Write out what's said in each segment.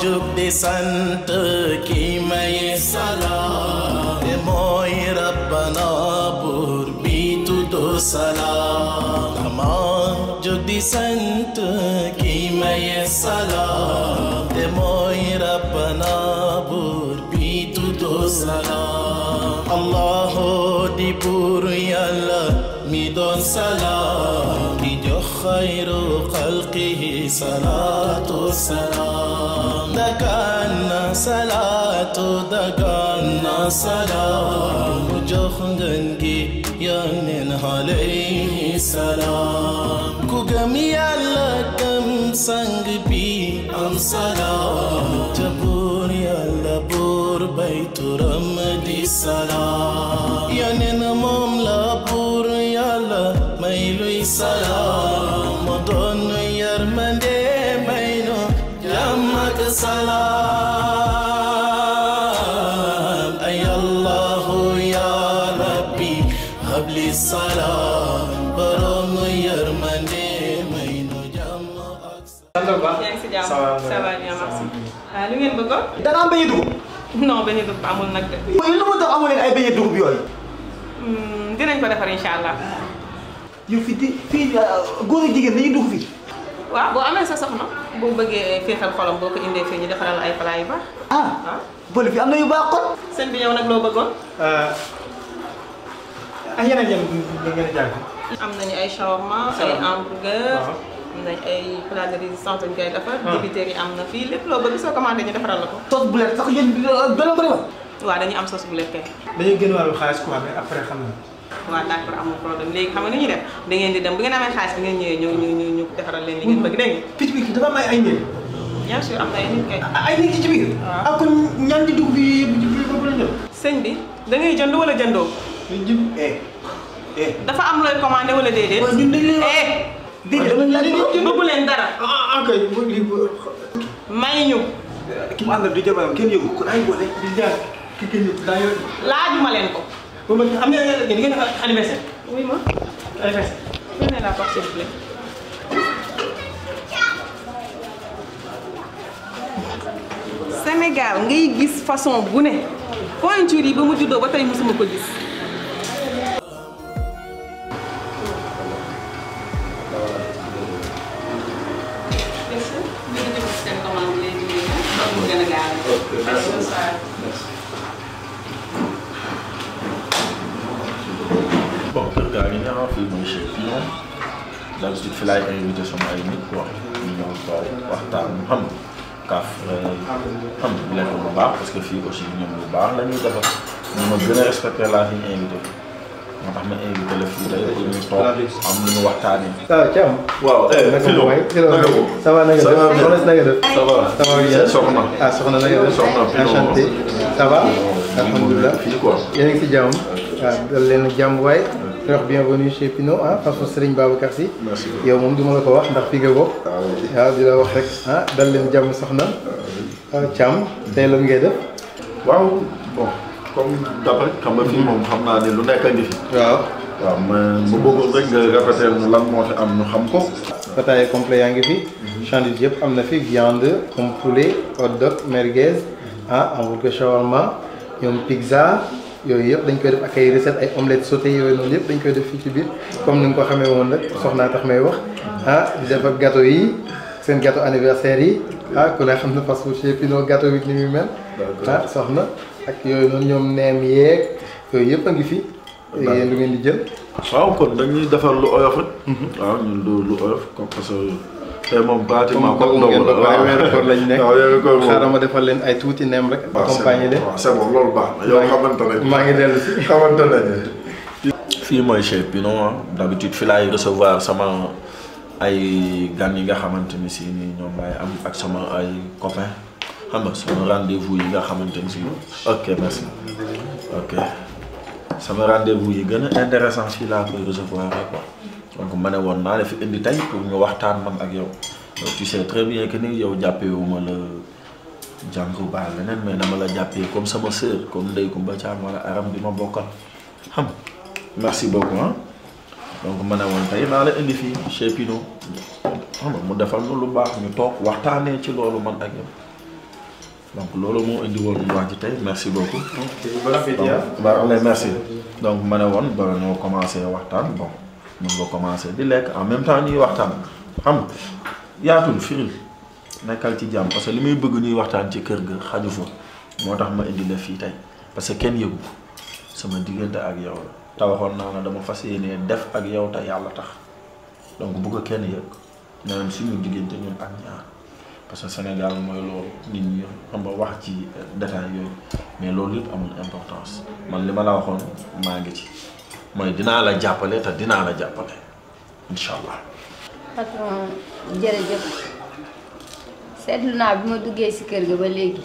jug di sant ki may salaam te mooy rabbana buur bi tuddu salaam dama jug di sant ki may salaam te mooy rabbana buur bi tuddu salaam allahu di buur yàlla mi doon salaam di jox xayru xalqihi salaatu salaam dagaan na salaatu dagaan na salaam mu jox ngën gi yónneen alayhi salaam ku gëm yàlla gëm sang bi am salaam ca buur yàlla buur bay turam di salaam yónneen moom la buur yàlla may luy salaam mu doon yërmande may nu jàmm ak salaam ay allahu ya rabbi habli salaam borom yërmande may nu jàmm ak sant bu baax. yaa ngi si jàmm Ça va, ça va bien merci ah lu ngeen bëggoon da nga am beñe dugub. non bañ a dugg amul nag de mooy lu ma tax amoo leen ay beñe dugub yooyu. Hmm, dinañ ko defar incha allah yow fii di fii góor ak jigéen dañuy dugg fii. waaw boo amee sa soxna boo bëggee féexal xolam boo ko indee fii ñu defaral ay plat yu baax ah waaw boole fii am na yu baax kon. sëñ bi yow nag loo bëggoon ak yeneen yéen ñu ngeen di jàng. am nañu ay shawarma ay Shawarma. hamburger Waaw. am nañ ay plat de résistance ñu koy defar débiteurs yi am na fii lépp loo bëgg soo commandé ñu defaral la ko tos bu leen sax yéen beneen ko defal. waaw dañuy am sauce bu lekkee dañuy gën wàllu xaalis quoi mais après xam na waaw d'accord amul problème léegi xam nga ni ñuy def da ngeen di dem bu ngeen amee xaalis bi ngeen ñëwee ñu ñu ñu ñu defaral leen li ngeen bëgg dégg picc bi dafa am ay ay njëriñ nga bien sûr am na ay nit kay ay nit ci biir. Waaw. ah kon ñaan di dugg bi bi ba la jël. sëñ bi da ngay jënd wala jëndoo ñu jëm eh eh. dafa am looy commandé wala déedéet waaw ñun dañ leen wax. eh déedéet dama laaj ko. bëggu leen dara ah ah kay bu lii bu may ñu ki mu àndal di jabaram kenn yëgu ko ay boole di jaar ki kenn yëgu daa yor. laajuma leen ko ba ma am na ngeen ngeen anniversaire. oui ma anniversaire. prenez la porte s'il vous plaît Sénégal ngay gis façon bu ne pointure yi ba mu juddoo ba tey mosuma ko gis bon kër gaa ngi ñëw fii mooy chez Pion d'habitude fi laay invité sama ay nit quoi ñu ñëw toog waxtaan xam nga kaaf xam nga lekk bu baax parce que fii aussi ñoom lu baax la ñuy defar ñu ma gën a respecté laa fi ñu invité moo tax ma invité la fii tey pour ñu toog am lu ñu waxtaanee. ah Thiam. waaw eh naka Philo mooy naka ko ça va na nga Ça va def bien. soxna si na nga def. ça va ça va bien soxna ah soxna na nga def. Soxna Philo. enchanté ça va. alhamdulilah fii quoi. yéen a ngi si jàmm. waaw dal leen jàmm waay. di wax bienvenue chez Pinot ah façon Serigne Babacar Sy. Merci beaucoup. yow moom du ma la ko wax ndax fi nga bokk. waaw di la wax rek ah dal leen jàmm soxna. ah Thiam tey lan ngay def. waaw bon comme d'après xam nga fii moom xam naa ne lu nekk a ngi fi. waaw. waaw mais mu bëggoon rek nga répéter ñu lan moo fi am ñu xam ko. Bataille complet yaa ngi fi. sandwich yëpp am na fi viande comme poulet hot dog merguez ah hamburger shawarma ñoom pizza yooyu yëpp dañ koy def ak ay recettes ay omelettes sautées yooyu noonu yëpp dañ koy def fii ci biir comme ni nga ko xamee woon rek soxnaa tax may wax ah di def ak gâteau yi seen gâteau anniversaire yi ah ku ne xam na fast food chez Pinot gâteau bi ni muy mel. ah soxna ak yooyu noonu ñoom neem yeeg yooyu yëpp a ngi fi. yéen lu ngeen di jël. waaw kon dañuy defar lu oyof rek. waaw ñun lu lu oyof comme parce que tey moom pratiquement comme ndogu la waaye weeru koor lañ nekk waaw weeru koor moom. xaaral ma defal leen ay tuuti neem rek. waaw c'est accompagner bon leen. waaw c'est bon loolu baax na yow xamante ne. maa ngi dellu si. xamante ne. fii mooy chez Pinot ah d'habitude fi laay recevoir sama ay gan yi nga xamante ni si ni ñoom laay am ak sama ay copains xam nga sama rendez-vous yi nga xamante ni si ok merci ok sama rendez-vous yi gën a intéressant fii laa koy recevoir rek quoi donc ma ne woon naa la fi indi tey pour ñu waxtaan man ak yow yow tu sais très bien que ni yow jàppewuma la jànku baa leneen mais dama la jàppee comme sama sœur comme Ndeye Koumba Thiam wala Aram bi ma bokkal xam nga merci beaucoup ah donc ma ne woon tey naa la indi fii chez Pinot xam nga mu defal nu lu baax ñu toog waxtaanee ci loolu man ak yow donc loolu moo indi woon wax ji tey merci beaucoup. ok bon appétit ah. waaw allez merci donc ma ne woon ba ñoo commencé waxtaan bon mun nga commencé di lekk en même temps ñuy waxtaan xam nga yaatul firil nekkal ci jàmm parce que li muy bëgg ñuy waxtaan ci kër ga xaju fa moo tax ma indi la fii tey parce que kenn yëgu sama diggante ak yow la te waxoon naa la dama fas yéenee def ak yow te yàlla tax donc bu ko kenn yëg naan suñu diggante ñun ak ñaar parce que Sénégal mooy loolu nit ñi xam nga wax ci détail yooyu mais loolu yëpp amul importance man li ma la waxoon maa ngi ci mooy dinaa la jàppale te dinaa la jàppale incha allah. patron jërëjëf seetlu naa bi ma duggee ci kër ga ba léegi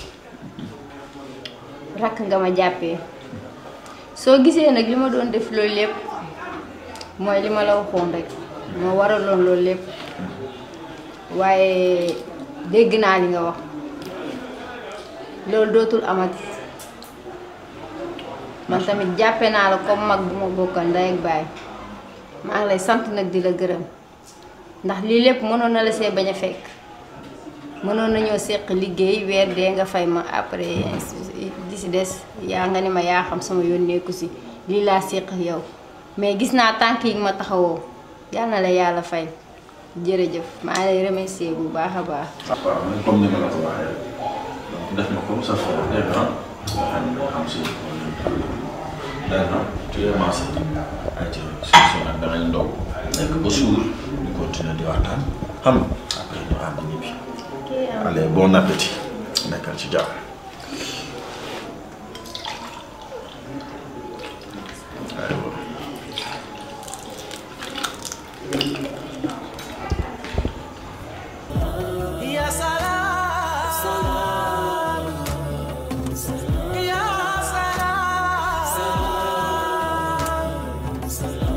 rakk nga ma jàppee soo gisee nag li ma doon def loolu lépp mooy li ma la waxoon rek moo waraloon loolu lépp waaye dégg naa li nga wax loolu dootul amati man tamit jàppe naa la comme mag bu ma bokkal ndey ak baay maa ngi lay sant nag di la gërëm ndax lii lépp mënoon na la see bañ a fekk mënoon nañoo seq liggéey weer dee nga fay ma après di si des yaa nga ni ma yaa xam sama yónneeku si lii laa seq ak yow mais gis naa tànk yi ma taxawoo yal na la yàlla fay jërëjëf maa ngi lay remercier bu baax a baax. waaw man comme ni ma la ko waxee donc def ma comme ça frère dégg nga nga xam ne xam si dégg nga tu es ma sœur ay ci suuf nag dangay ndogu nekk ba suur ñu continuer di waxtaan xam nga après ñu ànd ñibbi allez bon appétit nekkal ci jàmm aywa Ya salam, salam, ya salam, salam,